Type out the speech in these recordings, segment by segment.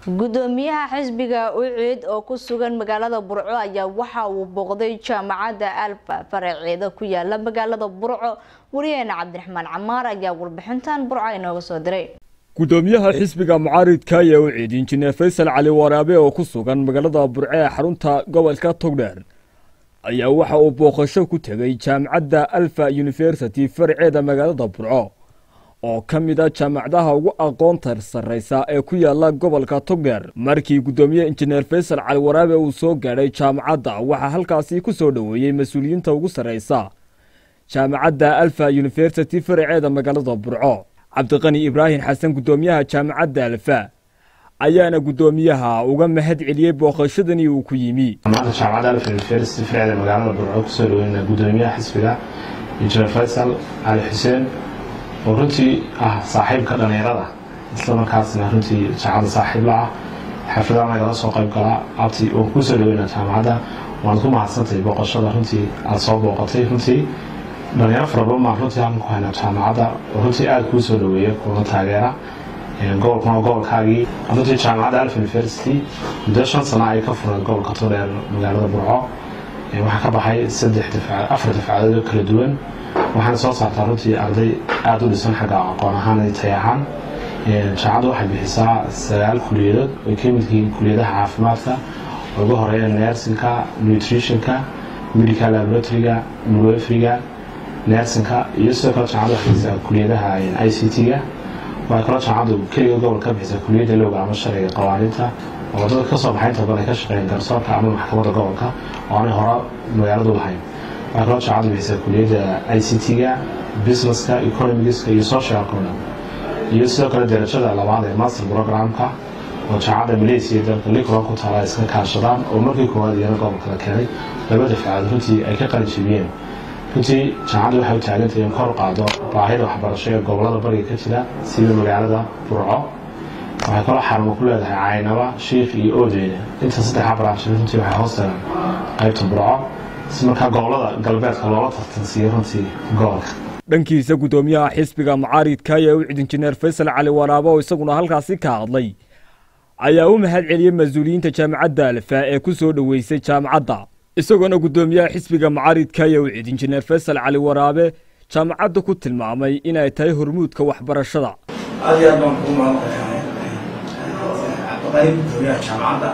gudoomiyaha xisbiga uciid oo ku sugan magaalada burco ayaa waxa uu booqday jaamacadda alfa faraceeda ku yaala magaalada burco wariyaheena cabdiraxmaan camaar ayaa warbixintan burco inooga soo diray gudoomiyaha xisbiga mucaaridka ayaa uciid injineer faysal cali waraabe oo ku sugan magaalada burco ee xarunta gobolka togdheer ayaa waxa uu booqasho ku tegay jaamacadda alfa university faraceeda magaalada burco oo ka mid a jaamacadaha ugu aqoonta sarraysa ee ku yaala gobolka togdheer markii guddoomiye injineer faysal cali waraabe uu soo gaadhay jaamacadda waxaa halkaasi ku soo dhoweeyey mas-uuliyiinta ugu sarraysa jaamacadda alfa university faraceeda magaalada burco cabdiqani ibraahim xasan guddoomiyaha jaamacadda alfa ayaana guddoomiyaha uga mahad celiyey booqashadanii uu ku yimi maanta jaamacadda alfa university faraceeda magaalada burco kusoo dhaweyna guddoomiyaha xisbiga injineer faysal cali xuseen oo runtii ah saaxiibka dhallinyarada islamarkaasna runtii jaamacadda saaxiib la ah xafladaan nagala soo qayb galaa abti oo kusoo dhaweyna jaamacadda waad ku mahadsantahay booqashada runtii aada soo booqatay runtii dhalinyaro fara badan baan runtii halkan ku haynaa jaamacadda oo runtii aada kuu soo dhaweeya kuna taageera gobolkuna gobolkaagii runtii jaamacadda alf university muddo shan sano ay ka fureen gobolka todheer magaalada burco waxaa ka baxay saddex dafca afar dafcadood oo kala duwan waxaana soo saartaa runtii arday aada u dhisan xagga aqoon ahaan iyo tay ahaan jaamacaddu waxay bixisaa sagaal kuliyadood ay ka mid yihiin kuliyadaha caafimaadka oo ugu horeeya nersinka nutritionka medical laboratoryga midwefriga nersinka iyo sidoo kale jaamacaddu waxay bixisaa kuliyadaha i c t-ga waxay kaloo jaamacaddu keliga gobol ka bixisaa kuliyadda lowga ama sharciga qawaaniinta oo wadada kasoo baxay inta badan ay ka shaqeeyeen garsoorka ama maxkamadda gobolka oo aanay hore magaaladu lahayn waxaa kaloo jaamacaddu bixisaa kuliyadda i c t-ga businesska economigiska iyo social economy iyo sidoo kale darajada labaad ee master programka oo jaamacadda malaysia dalka likron ku taala iska kaashadaan oo markii koowaad iyana gobolka la keenay laba dafcadood runtii ay ka qalin jebiyeen runtii jaamacaddu waxay u taagantahay in kor qaado baahida waxbarasho ee gobolada bariga ka jira sida magaalada burco waxay kaloo xarumo ku leedahay caynaba shiikh iyo oodeyne inta saddexa branch runtii waxay hoos tagaan qaybta burco si markaa gobolada galbeedka loola tartansiiyo runtii gobolka dhankiisa guddoomiyaha xisbiga mucaaridka ayaa ucid injineer faysal cali waraabo oo isaguna halkaasi ka hadlay ayaa u mahad celiyey mas-uuliyiinta jaamacadda alfa ee ku soo dhoweysay jaamacadda isagoona guddoomiyaha xisbiga mucaaridka ayaa ucid injineer faysal cali waraabe jaamacadda ku tilmaamay inay tahay hormuudka waxbarashada aad iyo aad baan kugu mahadnaqayaa cabdiqani guddoomiyaha jaamacadda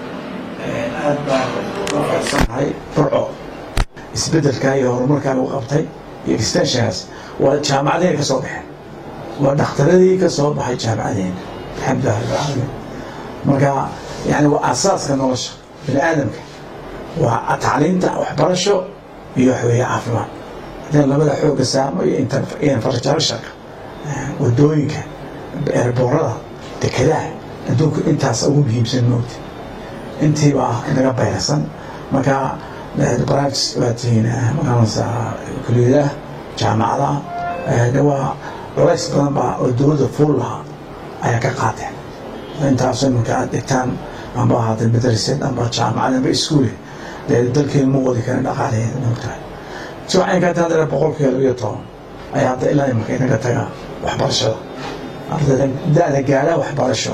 aad baan uga faraxsanahay burco isbeddelkan iyo horumarkan uu qabtay iyo extensionkaas waa jaamacadeen ka soo baxeen waa dhakhtaradii ka soo baxay jaamacadeena alxamdulilah rabbilcaalamiin marka yani waa asaaska nolosha bini aadamka waa tacliinta waxbarasho iyo waxweeye caafimaad haddii labada xooga saamo iyo infrastructureka wadooyinka eerboorada dekedaha adduunku intaas ugu muhiimsan moogta intiiba ah inaga bayrsan marka branch waa tihiin magaranaysa kuliyadaha jaamacadaha waa culays badan baa oo dowladda fuul lahaa ayaa ka qaateen intaasoo iminka aad dhigtaan amba ahaatee madrasad amba jaamacad amba iskuule dee dalkeenu ma wadi karin dhaqaalaheeda moogtahay siwacaynkaa taadana boqolkiiba labiyo toban ayaa hadda ilaa iminka inaga taga waxbarashada ardayda da-da gaadha waxbarasho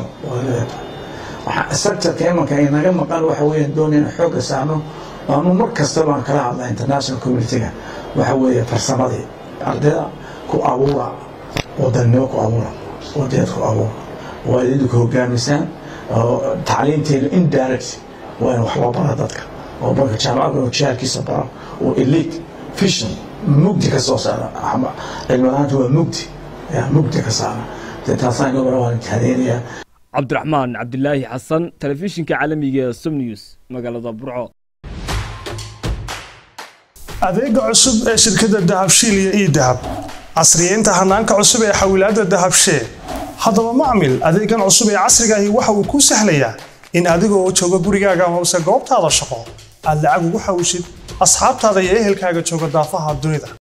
sectorka imanka inaga maqan waxa weeye doonay in xoogga saarno waanu mar kasta baan kala hadlaa international communitiga waxa weeye farsamadii ardayda ku abuura wadannimo ku abuura wadaed ku abuura waa idinku hogaamisaan tacliinteenu indirect waa in wax loo bara dadka oo marka jaamacadku jihaarkiisa bara oo elite vision mugdi ka soo saara cilmi ahaanta waa mugdi mugdi ka saara taasaan gobol waan tahadeenayaa cabdiraxmaan cabdilaahi xasan telefishinka caalamiga ee somnews magaalada burco adeega cusub ee shirkadda dahabshiil iyo ii dahab casriyeynta hanaanka cusub ee xawilaadda dahabshee haddaba macmil adeegan cusub ee casrigaahi waxa uu kuu sahlayaa in adigoo jooga gurigaaga hoose goobtaada shaqo aad lacag ugu xawishid asxaabtaada iyo ehelkaaga jooga daafaha dunida